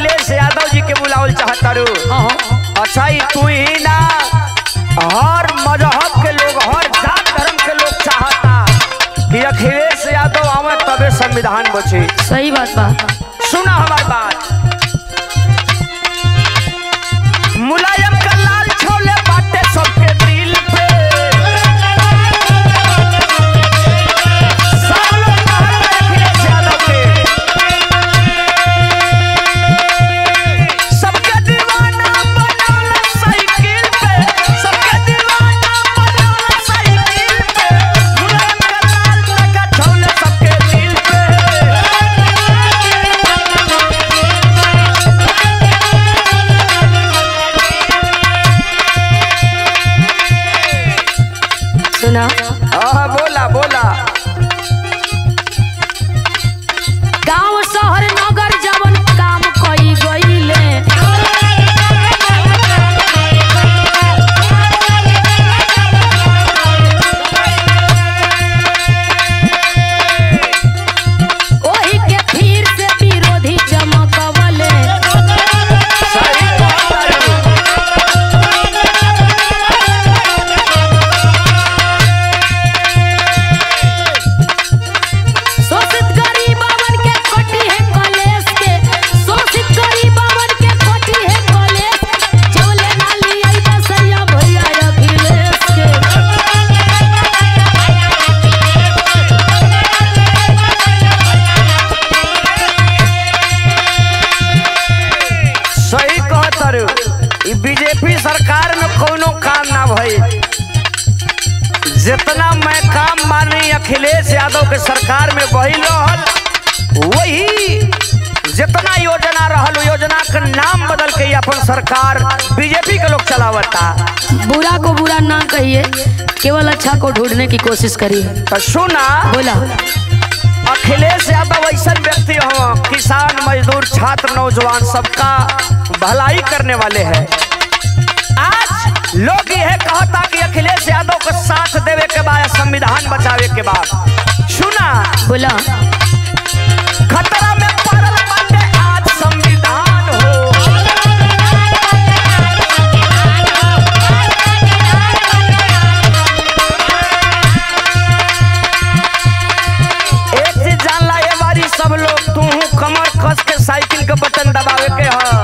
अखिलेश यादव जी के बुलावल चाहतारू हाँ अच्छा ही तू ही ना हर मजहब के लोग हर जात धर्म के लोग चाहता कि अखिलेश यादव आवे तबे संविधान बचे सही बात बा सुना हमारी बात मुलायम का लाल छोले बाटे सबके दिल पे सब लोग बाहर में अखिलेश यादव के सबके दीवाना बनौला साइकिल पे सबके दीवाना बनौला साइकिल पे मुलायम का लाल टका छोले सबके दिल पे सुना हाँ बोला बोला गांव शहर नगर जवन काम कई गईले ओही के फिर से विरोधी चमकवले सही बात है। शोषित गरीबवन के कोटी है कॉलेज के शोषित गरीबवन के कोटी है कॉलेज जवले नाली आई बसैया भैया अखिलेश के सही कहतर ई बीजेपी सरकार में कोनो काम ना भई जितना मैं काम मानी अखिलेश यादव के सरकार में वही रहल वही जितना योजना रहल उ योजना का नाम बदल के ई अपन सरकार बीजेपी के लोग चलावता बुरा को बुरा ना कहिए केवल अच्छा को ढूंढने की कोशिश करिए तो सुना बोला अखिलेश यादव ऐसा व्यक्ति हो किसान मजदूर छात्र नौजवान सबका भलाई करने वाले हैं आज लोग यह कहता कि अखिलेश यादव को साथ देवे के बाद संविधान बचावे के बाद सुना बोला खतरा में पड़ल बाटे आज संविधान हो एक चीज जानला ये बारी सब लोग तू कमर कस के साइकिल के बटन दबावे के ह